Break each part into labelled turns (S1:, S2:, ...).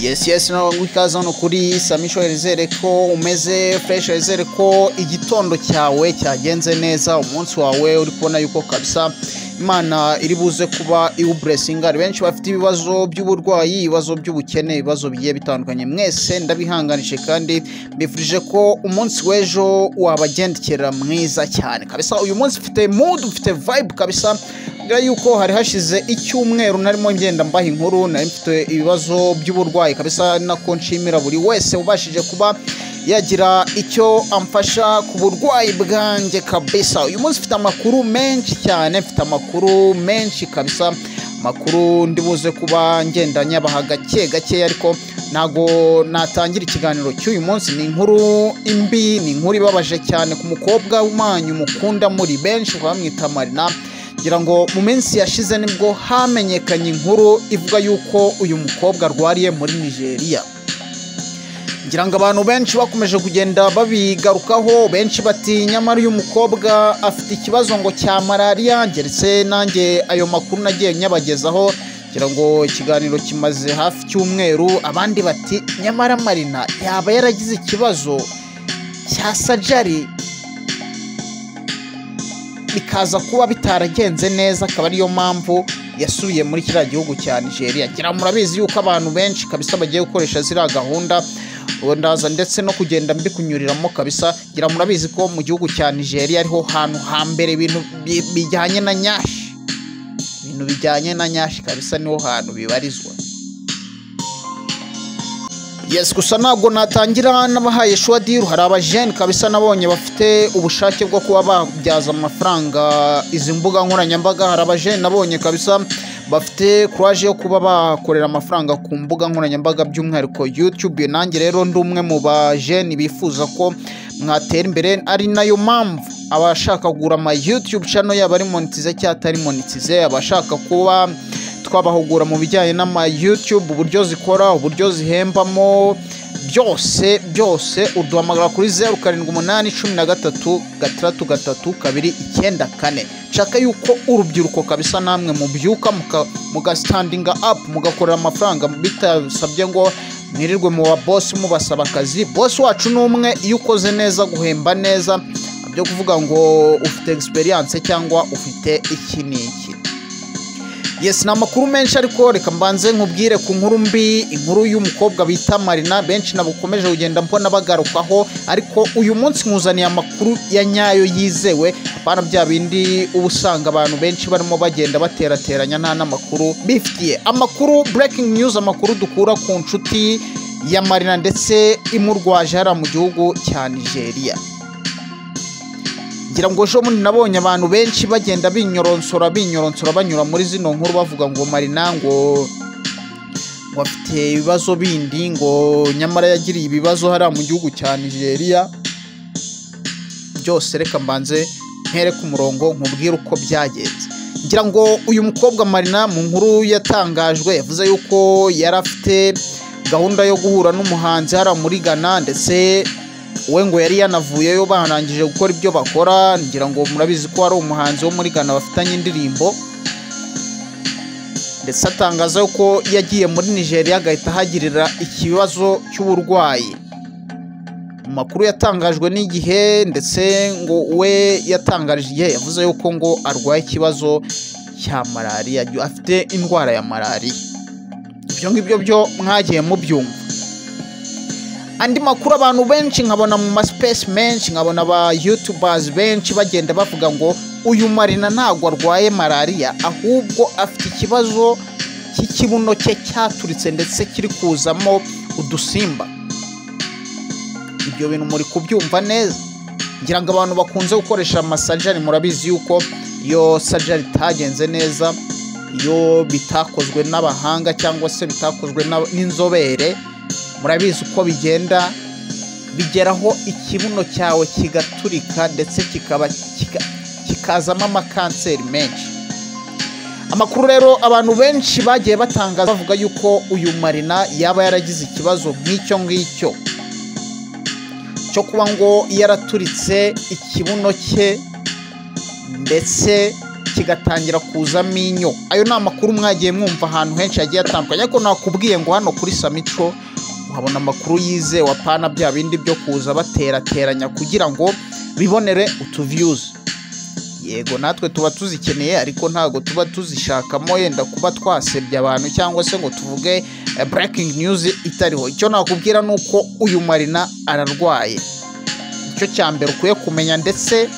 S1: yesi yesi ntabwo ikaze hano kuri samisho wizere ko umeze fureshi wizere ko igitondo cyawe cyagenze neza umunsi wawe uri kubona yuko kabisa imana iri buze kuba iwuburesinga hari benshi bafite ibibazo by'uburwayi ibibazo by'ubukene ibibazo bigiye bitandukanye mwese ndabihanganije kandi mbifurije ko umunsi w'ejo wabagendekera mwiza cyane kabisa uyu munsi ufite mudu ufite vibe kabisa bigaragara yuko hari hashize icyumweru narimo ngenda mbaha inkuru nari mfite ibibazo by'uburwayi kabisa ari nako nshimira buri wese ubashije kuba yagira icyo amfasha ku burwayi bwanjye kabisa uyu munsi mfite amakuru menshi cyane mfite amakuru menshi kabisa amakuru ndibuze kuba ngenda nyabaha gake gake ariko ntago natangira ikiganiro cy'uyu munsi ni inkuru imbi ni inkuru ibabaje cyane ku mukobwa w'umanyu mukunda muri benshi bamwita marina ngira ngo mu minsi yashize nibwo hamenyekanye inkuru ivuga yuko uyu mukobwa arwariye muri nigeria ngira ngo abantu benshi bakomeje kugenda babigarukaho benshi bati nyamara uyu mukobwa afite ikibazo ngo cya malariya ngeretse nanjye ayo makuru nagiye nyabagezaho ngira ngo ikiganiro kimaze hafi cy'umweru abandi bati nyamara marina yaba yaragize ikibazo cya sajari bikaza kuba bitaragenze neza akaba ariyo mpamvu yasubiye muri kiriya gihugu cya nigeria ngira ngo murabizi yuko abantu benshi kabisa bagiye gukoresha ziriya gahunda ndaza ndetse no kugenda mbikunyuriramo kabisa ngira murabizi ko mu gihugu cya nigeria ariho hantu hambere ibintu bijyanye na nyashi ibintu bijyanye na nyashi kabisa niho hantu bibarizwa yes gusa ntabwo natangira n'abahaye shuwa diru hari abajeni kabisa nabonye bafite ubushake bwo kuba babyaza amafaranga izi mbuga nkoranyambaga hari abajeni nabonye kabisa bafite kuraje yo kuba bakorera amafaranga ku mbuga nkoranyambaga by'umwihariko yutube nanjye rero ndi umwe mu bajeni bifuza ko mwatera imbere ari nayo mpamvu abashaka kugura ama yutube cano yaba ari monitize cyangwa atari monitize abashaka kuba twabahugura mu bijyanye n'ama yutube uburyo zikora uburyo zihembamo byose byose uduhamagara kuri zeru karindwi umunani cumi na gatatu gatandatu gatatu kabiri icyenda kane nshaka yuko urubyiruko kabisa namwe mubyuka mugasitandinga apu mugakorera amafaranga bitasabye ngo mwirirwe mu babosi mubasaba akazi bosi wacu ni umwe iyo ukoze neza guhemba neza byo kuvuga ngo ufite egisperiyanse cyangwa ufite iki n'iki yesi ni amakuru menshi ariko reka mbanze nkubwire ku nkuru mbi inkuru y'umukobwa bita marina benshi nabo ukomeje kugenda mbona bagarukaho ariko uyu munsi nkuzaniye amakuru ya nyayo yizewe apana bya bindi uba usanga abantu benshi barimo bagenda baterateranya nta n'amakuru bifitiye amakuru breaking news amakuru dukura ku nshuti ya marina ndetse imurwaje hariya mu gihugu cya nigeria ngira ngo ejo bundi nabonye abantu benshi bagenda binyoronsora binyoronsora banyura muri zino nkuru bavuga ngo marina ngo ngo afite ibibazo bindi ngo nyamara yagiriye ibibazo hariya mu gihugu cya nigeria byose reka mbanze ntere ku murongo nkubwire uko byagenze ngira ngo uyu mukobwa marina mu nkuru yatangajwe yavuze yuko yari afite gahunda yo guhura n'umuhanzi hariya muri ghana ndetse we ngo yari yanavuyeyo barangije gukora ibyo bakora ngira ngo murabizi ko hari umuhanzi wo muri ghana bafitanye indirimbo ndetse atangaza ko yagiye muri nigeria agahita ahagirira ikibazo cy'uburwayi mu makuru yatangajwe n'igihe ndetse ngo we yatangaje igihe yavuze yuko ngo arwaye ikibazo cya malariya afite indwara ya malariya ibyo ngibyo byo mwagiye mubyumva andi makuru abantu benshi nkabona mu masipesi menshi nkabona aba yutubazi benshi bagenda bavuga ngo uyu marina ntabwo arwaye malariya ahubwo afite ikibazo cy'ikibuno cye cyaturitse ndetse kiri kuzamo udusimba ibyo bintu muri kubyumva neza ngira ngo abantu bakunze gukoresha amasajari murabizi yuko iyo sajari itagenze neza iyo bitakozwe n'abahanga cyangwa se bitakozwe n'inzobere murabizi uko bigenda bigeraho ikibuno cyawe kigaturika ndetse kikaba kikazamo amakanseri menshi amakuru rero abantu benshi bagiye batangaza bavuga yuko uyu marina yaba yaragize ikibazo nk'icyo ngicyo cyo kuba ngo yaraturitse ikibuno cye ndetse kigatangira kuzamo inyo ayo ni amakuru mwagiye mwumva ahantu henshi hagiye hatandukanye ariko nakubwiye ngo hano kuri samico uhabona amakuru yizewe apana bya bindi byo kuza baterateranya kugira ngo bibonere utuviyuzi yego natwe tuba tuzikeneye ariko ntabwo tuba tuzishakamo yenda kuba twasebya abantu cyangwa se ngo tuvuge breaking news itariho icyo nakubwira ni uko uyu marina ararwaye icyo cya mbere ukwiye kumenya ndetse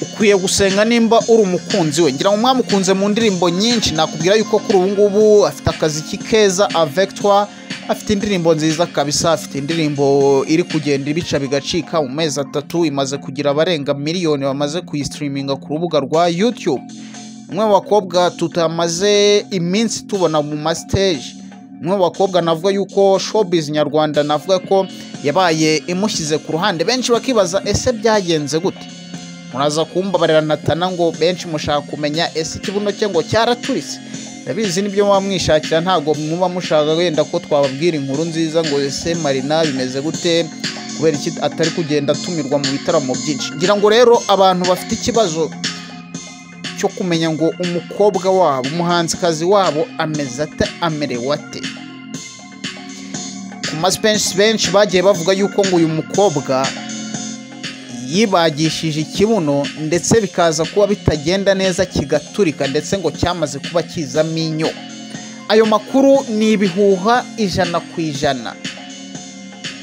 S1: ukwiye gusenga nimba uri umukunzi we ngira ngo mwamukunze mu ndirimbo nyinshi nakubwira yuko kuri ubu ngubu afite akazi keza avegitwa afite indirimbo nziza kabisa afite indirimbo iri kugenda ibica bigacika mu mezi atatu imaze kugira abarenga miliyoni bamaze kuyisitiriminga ku rubuga rwa yutube umwe mu bakobwa tutamaze iminsi tubona mu masiteji umwe mu bakobwa navuga yuko shopizi nyarwanda navuga ko yabaye imushyize ku ruhande benshi bakibaza ese byagenze gute muraza kumbabarira natana ngo benshi mushaka kumenya ese ikibuno cye ngo cyaraturitse ndabizi nibyo muba mwishakira ntabwo muba mushaka wenda ko twababwira inkuru nziza ngo ese marina bimeze gute kubera iki atari kugenda atumirwa mu bitaramo byinshi ngira ngo rero abantu bafite ikibazo cyo kumenya ngo umukobwa wabo umuhanzikazi wabo ameze ate amerewe ate ku masipensi benshi bagiye bavuga yuko ngo uyu mukobwa yibagishije ikibuno ndetse bikaza kuba bitagenda neza kigaturika ndetse ngo cyamaze kuba kizamo inyo ayo makuru ni ibihuha ijana ku ijana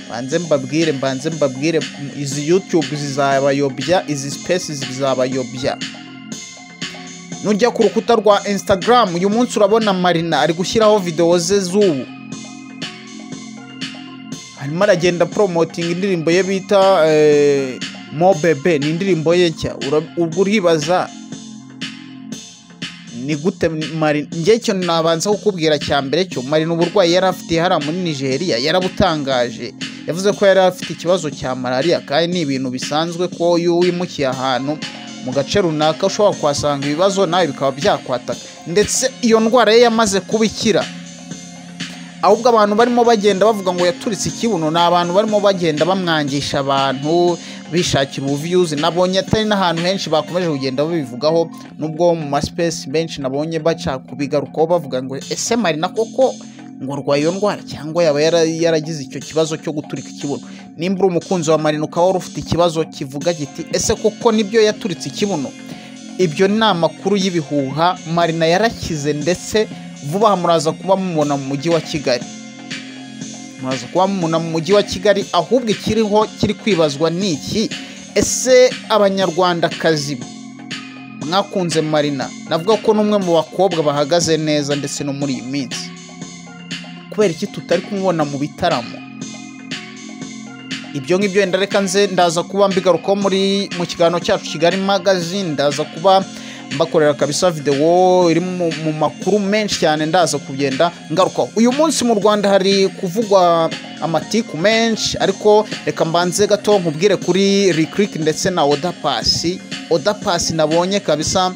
S1: mbanze mbabwire mbanze mbabwire izi yutube zizabayobya izi sipesi zizabayobya nujya ku rukuta rwa insitagaramu uyu munsi urabona marina ari gushyiraho videwo ze z'ubu arimo aragenda poromotinga indirimbo ye bita mobebe ni indirimbo ye nshya ubwo uribaza ni gute marina njye cyo nabanza kukubwira cya mbere cyo marina uburwayi yari afitiye hariya muri nigeria yarabutangaje yavuze ko yari afite ikibazo cya malariya kandi ni ibintu bisanzwe ko iyo wimukiye ahantu mu gace runaka ushobora kuhasanga ibibazo nawe bikaba byakwataka ndetse iyo ndwara ye yamaze kuba ikira ahubwo abantu barimo bagenda bavuga ngo yaturitse ikibuno ni abantu barimo bagenda bamwangisha abantu bishakira ubuviyuzi nabonye atari n'ahantu henshi bakomeje kugenda babivugaho nubwo mu masipesi benshi nabonye baca kubigarukaho bavuga ngo ese marina koko ngo urwaye iyo ndwara cyangwa yaba yaragize icyo kibazo cyo guturika ikibuno nimba uri umukunzi wa marina ukaba wari ufite ikibazo kivuga giti ese koko nibyo yaturitse ikibuno ibyo ni amakuru y'ibihuha marina yarakize ndetse vuba aha muraza kuba mumubona mu mujyi wa kigali muraza kuba mumubona mu mujyi wa kigali ahubwo ikiriho kiri kwibazwa ni iki ese abanyarwandakazi mwakunze marina navuga ko n'umwe mu bakobwa bahagaze neza ndetse no muri iyi minsi kubera iki tutari kumubona mu bitaramo ibyo ngibyo wenda reka nze ndaza kuba mbigarukaho muri mu kiganiro cyacu kigali magazine ndaza kuba mbakorera kabisa videwo iri mu makuru menshi cyane ndaza kugenda ngarukaho uyu munsi mu rwanda hari kuvugwa amatiku menshi ariko reka mbanze gato nkubwire kuri rikiriki ndetse na oda pasi oda pasi nabonye kabisa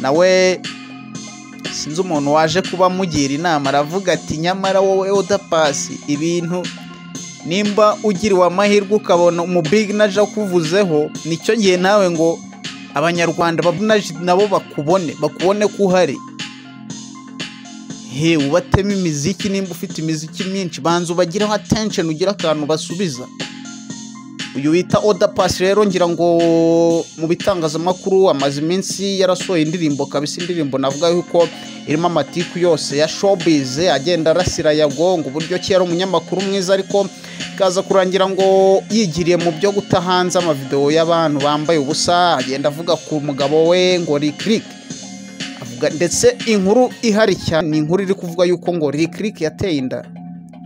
S1: nawe sinzi umuntu waje kuba mugira inama aravuga ati nyamara wowe oda pasi ibintu nimba ugiriwe amahirwe ukabona umubigi naje akuvuzeho nicyo gihe nawe ngo abanyarwanda nabo bakubone bakubone ko uhari he ubatemo imiziki nimba ufite imiziki myinshi banza ubagireho atensheni ugire akantu basubiza uyu wita oda pasi rero ngira ngo mu bitangazamakuru amaze iminsi yarasohoye indirimbo kabisa indirimbo navuga yuko irimo amatiku yose ya shopize agenda arasira yago ngo uburyo ki yari umunyamakuru mwiza ariko bikaza kurangira ngo yigiriye mu byo guta hanze amavidewo y'abantu bambaye ubusa agenda avuga ku mugabo we ngo rikirike ndetse inkuru ihari cyane ni inkuru iri kuvuga yuko ngo rikirike yateye inda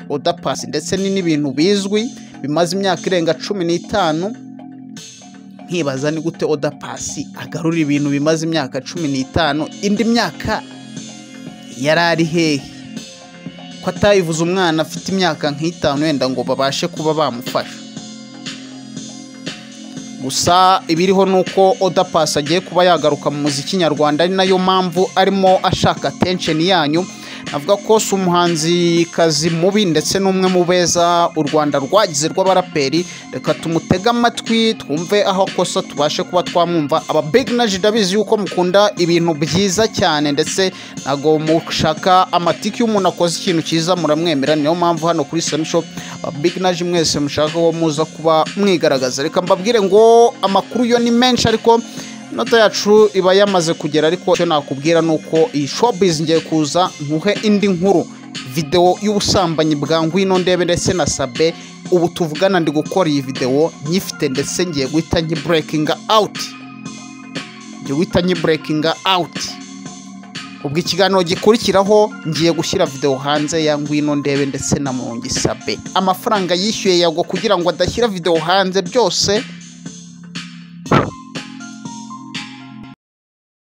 S1: oda pasi ndetse ni n'ibintu bizwi bimaze imyaka irenga cumi n'itanu nkibaza ni gute oda pasi agarura ibintu bimaze imyaka cumi n'itanu indi myaka yari ari hehe ko atayivuze umwana afite imyaka nk'itanu wenda ngo babashe kuba bamufasha gusa ibiriho ni uko oda pasi agiye kuba yagaruka mu muziki nyarwanda ari nayo mpamvu arimo ashaka atensheni yanyu avuga ko si umuhanzikazi mubi ndetse n'umwe mu beza u rwanda rwagize rw'abaraperi reka tumutege amatwi twumve aho akosa tubashe kuba twamwumva aba beginaji ndabizi yuko mukunda ibintu byiza cyane ndetse ntabwo mushaka amatike iyo umuntu akoze ikintu cyiza muramwemera niyo mpamvu hano kuri samishop biginaji mwese mushaka wo muza kuba mwigaragaza reka mbabwire ngo amakuru yo ni menshi ariko inota yacu iba yamaze kugera ariko icyo nakubwira ni uko iyi shopizi ngiye kuza nkuhe indi nkuru videwo y'ubusambanyi bwa ngwino ndebe ndetse na sabe ubu tuvugana ndi gukora iyi videwo nyifite ndetse ngiye guhita nyiburekinga awuti ngiye guhita nyiburekinga awuti ubwo ikiganiro gikurikiraho ngiye gushyira videwo hanze ya ngwino ndebe ndetse na mungi sabe amafaranga yishyuye yagwa kugira ngo adashyira videwo hanze byose